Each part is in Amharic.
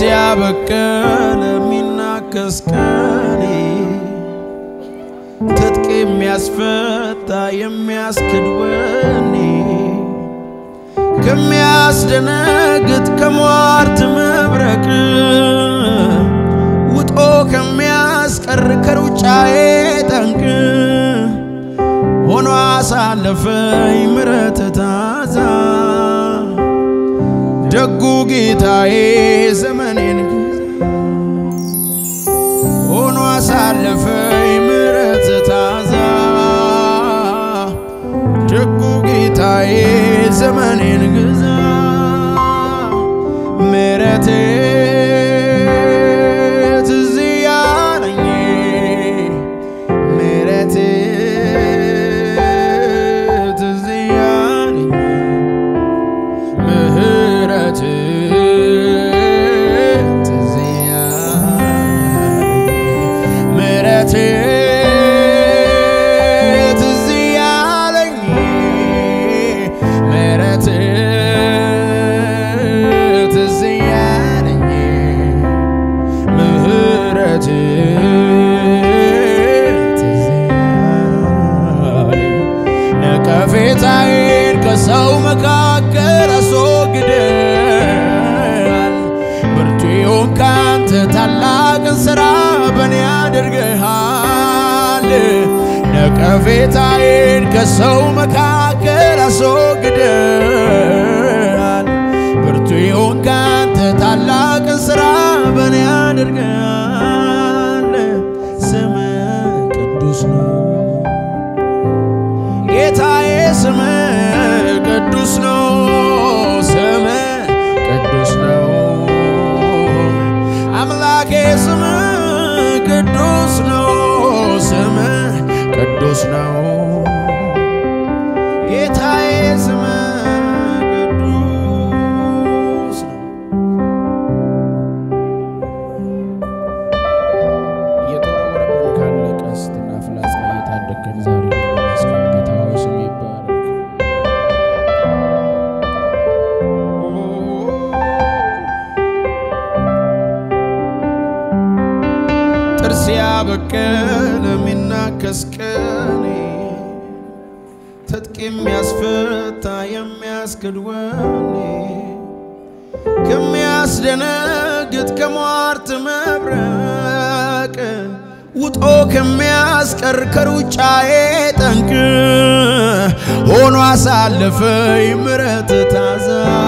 ያበቀለ የሚናከስ ቀኔ ትጥቅ የሚያስፈታ የሚያስክድ ወኔ ከሚያስደነግጥ ከሟርት መብረቅ ውጦ ከሚያስቀር ከሩጫዬ ጠንቅ ሆኖ አሳለፈኝ ምረት ታዛ ደጉ ጌታዬ ዘመኔን ሆኖ አሳለፈኝ ምረት ታዛ ደጉ ጌታዬ ዘመኔን ግዛ ምረት ትዝ ያለኝ ምረት ትዝ ያለኝ ምህረት ትዝ ያለኝ ምህረት ትዝ ያለኝ ምህረት ትዝ ያለኝ ምህረት ትዝ ያለኝ ነቀፌታዬን ከሰው መካከል አስወግደሃል። ብርቱ የሆንክ አንተ ታላቅን ሥራ በእኔ አድርገሃል። ነቀፌታዬን ከሰው መካከል አስወግደሃል። ብርቱ የሆንክ አንተ ታላቅን ሥራ በእኔ አድርገሃል። ስምህ ቅዱስ ነው ጌታዬ ስም ቅዱስ ነው፣ ስም ቅዱስ ነው። አምላኬ ስም ቅዱስ ነው፣ ስም ቅዱስ ነው። ጌታዬ ስም ቅዱስ ነው። እየተወረወረብን ካለ ቀስትና ፍላጻ እየታደገን ዛሬ መስቀል ጌታ ሆይ ስም ይባረክ። ጥርስ ያበቀለ የሚናከስ ቀኔ ትጥቅ የሚያስፈታ የሚያስክድ ወኔ ከሚያስደነግጥ ከሟርት መብረቅ ውጦ ከሚያስቀር ከሩጫዬ ጠንቅ ሆኖ አሳለፈኝ ምረት ታዛ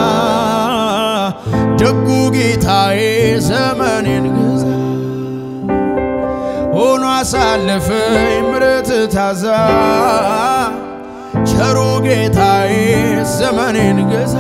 ደጉ ጌታዬ ዘመኔን ግዛ ሆኖ አሳለፈኝ ምረት ታዛ ቸሩ ጌታዬ ዘመኔን ገዛ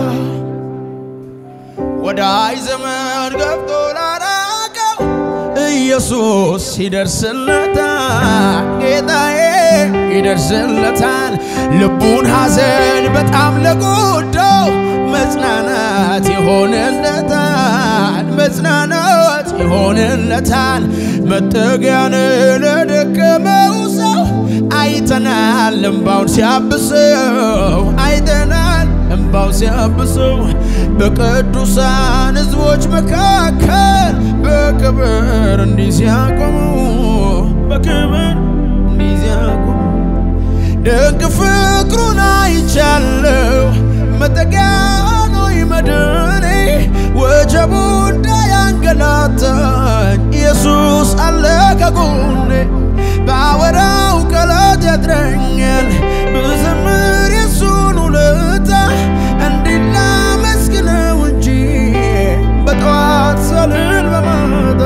ወዳይ ዘመን ገብቶ ላራቀው ኢየሱስ ይደርስለታል፣ ጌታዬ ይደርስለታል። ልቡን ሐዘን በጣም ለጎዳው መጽናናት ይሆንለታል፣ መጽናናት ይሆንለታል። መጠጊያን ለደከመው ሰው አይተናል እምባውን ሲያብሰው አይተናል እምባው ሲያብሰው በቅዱሳን ሕዝቦች መካከል በክብር እንዲህ ሲያቆሙ በክብር እንዲህ ሲያቆሙ ደግ ፍቅሩን አይቻለሁ መጠጊያ ሆይ መድኔ ወጀቡ እንዳያንገላታኝ ኢየሱስ አለ ከጎኔ ባወራው ቃላት ያጥረኛል ብዘምር የሱን ውለታ እንዲላመስግነው እንጂ በጠዋት ሳልል በማታ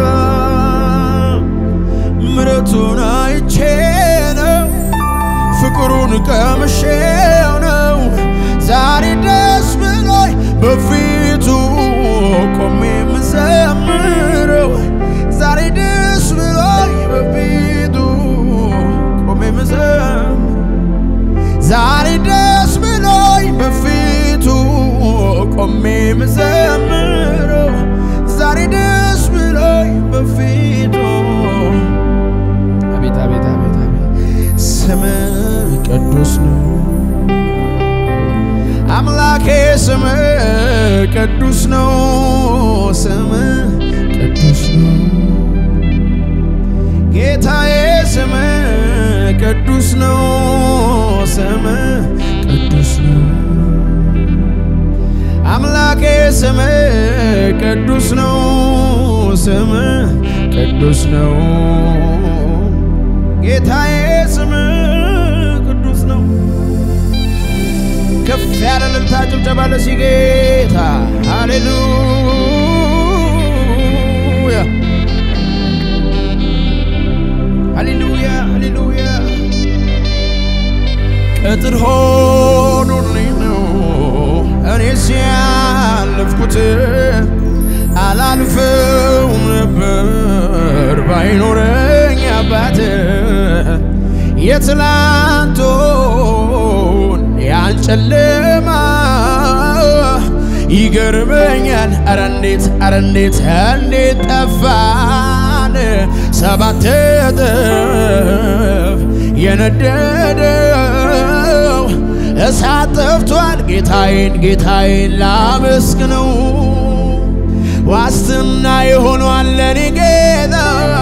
ምረቱን አይቼ ነው ፍቅሩን ቀምሼው ነው ዛሬ ደስ ብሎኝ በፊቱ ቆሜ የምዘምረው ዛሬ ደስ ብሎኝ በፊቱ ቆሜ የምዘምረው ዛሬ ደስ ብሎኝ በፊቱ ቆሜ የምዘምረው ዛሬ ደስ ብሎኝ በፊቱ አቤት አቤት አቤት አቤት ስም ቅዱስ ነው አምላኬ ስም ቅዱስ ነው ስም ቅዱስ ነው ስም ቅዱስ ነው አምላኬ ስም ቅዱስ ነው ስም ቅዱስ ነው ጌታዬ ስም ቅዱስ ነው። ከፍ ያለ እልልታ ጭብጨባ ለዚህ ጌታ ሃሌሉያ ሃሌሉያ ሃሌሉያ ቅጥር ሆኖልኝ ነው እኔ ሲያለፍኩት አላልፈውም ነበር ባይኖረኝ አባት የትላንቱን ያን ጨለማ ይገርመኛል። አረ እንዴት አረ እንዴት እንዴት ጠፋን ሰባት እጥፍ የነደደው እሳት ጠፍቷል። ጌታዬን ጌታዬን ላመስግነው ዋስትና የሆኗል ለኔ ጌታ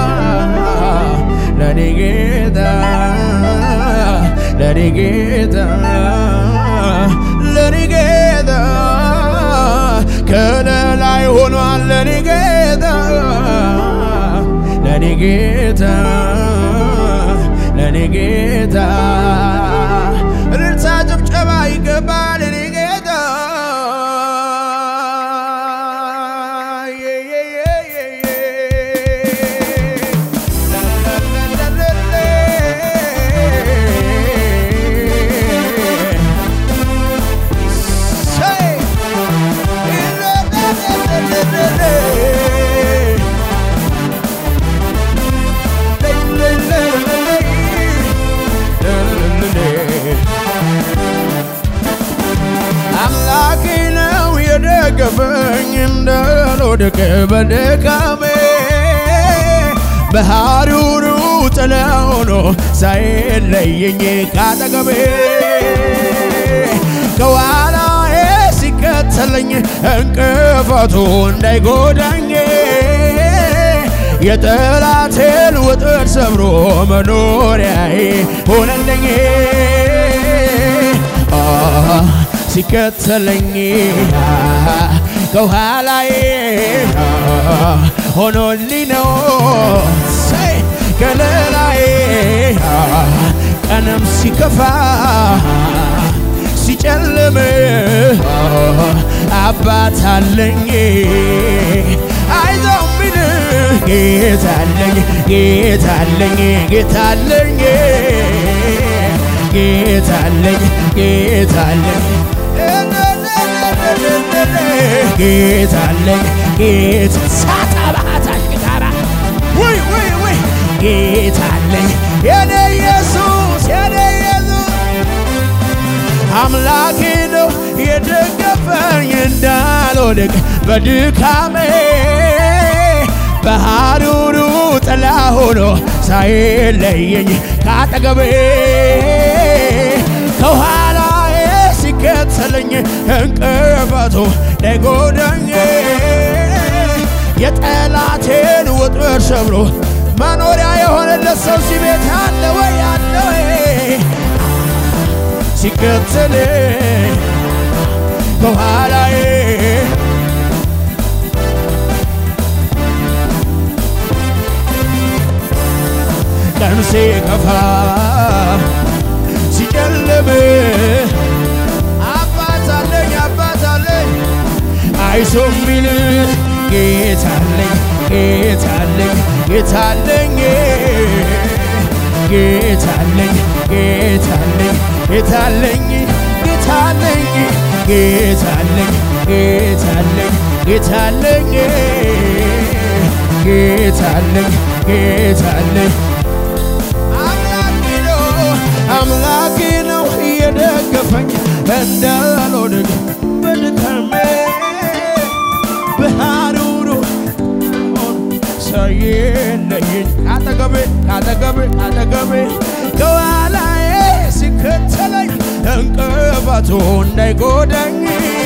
ለኔ ጌታ ለኔ ጌታ ለኔ ጌታ ከለላይ ሆኗል ለኔ ጌታ ለኔ ጌታ ለኔ ጌታ እልልታ ጭብጨባ ይገባል ለኔ ጌታ አምላኬ ነው የደገፈኝ እንዳልወድቅ በድካሜ በሐሩሩ ጥላ ሆኖ ሳይለየኝ ካጠገቤ ከኋላዬ ሲከተለኝ እንቅፋቱ እንዳይጎዳኝ የጠላቴን ውጥር ሰብሮ መኖሪያዬ ሆነልኝ ሲከተለኝ ከኋላዬ ሆኖልኝ ነው ከለላዬ ቀንም ሲከፋ ሲጨልም አባት አለኝ አይዞህ ሚል ጌታ አለኝ ጌታ አለኝ ጌታ አለኝ ጌታ አለኝ ጌታ አለኝ ጌታ አለኝ ጌታ ሳታ ባህታሽ ጌታራ ወይ ወይ ወይ ጌታ አለኝ የኔ ኢየሱስ የኔ ኢየሱስ አምላኬ ነው የደገፈኝ እንዳልወድቅ በድካሜ በሐሩሩ ጥላ ሆኖ ሳይለየኝ ካጠገቤ ከኋላዬ ሲከተለኝ እንቅፋቱ እንዳይጎዳኝ የጠላቴን ውጥር ሰብሮ መኖሪያ የሆነለት ሰው ሲቤት አለ ወይ አለ ወይ ሲከተለኝ ከኋላዬ ቀን ሲከፋ ሲጨልም አባት አለኝ አባት አለኝ አይዞ ሚል ጌታ አለኝ ጌታ አለኝ ጌታ አለኝ ጌታ አለኝ ጌታ አለኝ ጌታ አለኝ ጌታ አለኝ ጌታ አለኝ ጌታ አለኝ ጌታ አለኝ ጌታ አለኝ ጌታ አለኝ አምላኬ ነው አምላኬ ነው የደገፈኝ እንዳልወድቅ በድካሜ በሐሩሩ ሳይለየኝ ካጠገቤ ካጠገቤ ካጠገቤ ከኋላዬ ሲከተለኝ እንቅፋቱ እንዳይጎዳኝ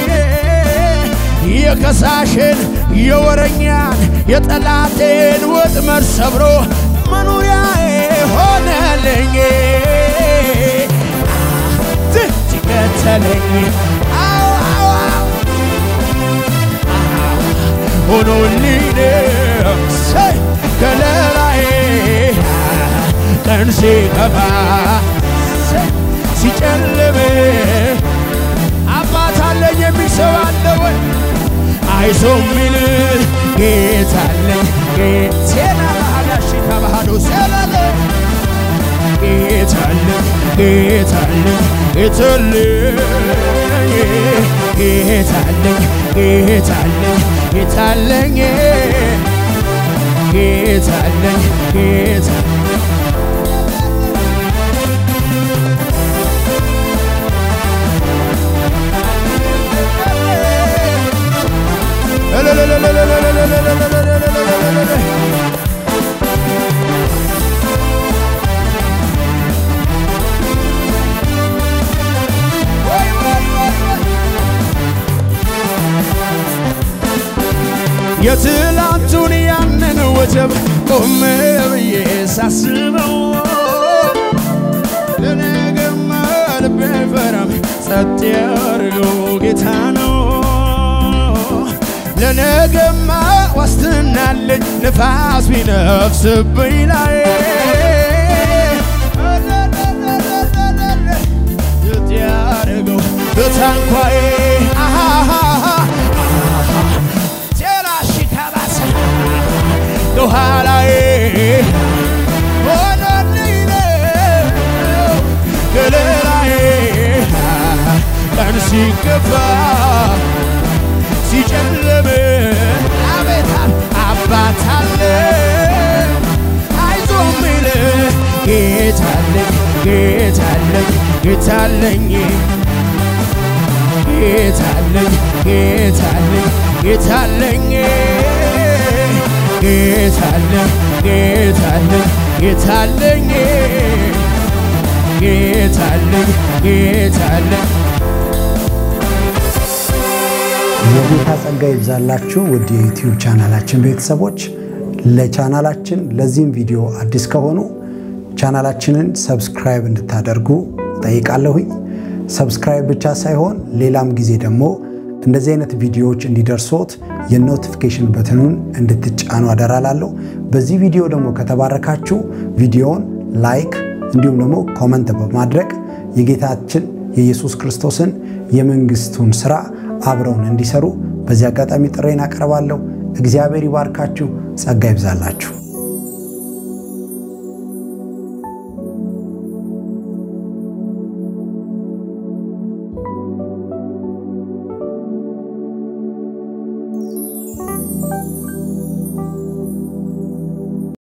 የከሳሽን የወረኛን የጠላቴን ወጥመድ ሰብሮ መኖሪያዬ ሆነልኝ ሲከተለኝ አዎ አዎ አዎ ሆኖልኝ ሰይ ከለላዬ ቀን ሲከፋ ሰይ ሲጨልም አባት አለኝ የሚል ሰው አለ ወይ? አይዞ ሚል ጌታ አለኝ ሴና ባህላሽ ከባህዶ ሰላለ ጌታ አለኝ ጌታ አለኝ ጌታ አለኝ ጌታ አለኝ ጌታ አለኝ ጌታ አለኝ ጌታ አለኝ ጌታ የትላንቱን ያንን ወጀብ ቆም ብዬ ሳስበው ለነገማ ልቤ አይፈራም ጸጥ ያርገው ጌታ ነው። ለነገማ ዋስትናለኝ ንፋስ ቢነፍስብኝ ላይ ጸጥ ያርገው በታንኳዬ ቴራሺካባሳ ከኋላዬ ሆነልኝ ነው ከለላዬ ቀን ሲገባ ሲጨልም አቤት አባት አለ አይዞ ሚል ጌታ አለኝ ጌታ አለኝ ጌታ አለኝ ጌታ አለኝ ጌታ አለኝ ጌታ አለኝ ጌታ አለኝ ጌታ አለኝ ጌታ አለኝ ጌታ አለኝ ጌታ አለኝ የጌታ ጸጋ ይብዛላችሁ ውድ የዩቲዩብ ቻናላችን ቤተሰቦች። ለቻናላችን ለዚህም ቪዲዮ አዲስ ከሆኑ ቻናላችንን ሰብስክራይብ እንድታደርጉ ጠይቃለሁኝ። ሰብስክራይብ ብቻ ሳይሆን ሌላም ጊዜ ደግሞ እንደዚህ አይነት ቪዲዮዎች እንዲደርሶት የኖቲፊኬሽን በትኑን እንድትጫኑ አደራላለሁ። በዚህ ቪዲዮ ደግሞ ከተባረካችሁ ቪዲዮውን ላይክ እንዲሁም ደግሞ ኮመንት በማድረግ የጌታችን የኢየሱስ ክርስቶስን የመንግስቱን ስራ አብረውን እንዲሰሩ በዚህ አጋጣሚ ጥሬን አቀርባለሁ። እግዚአብሔር ይባርካችሁ፣ ጸጋ ይብዛላችሁ።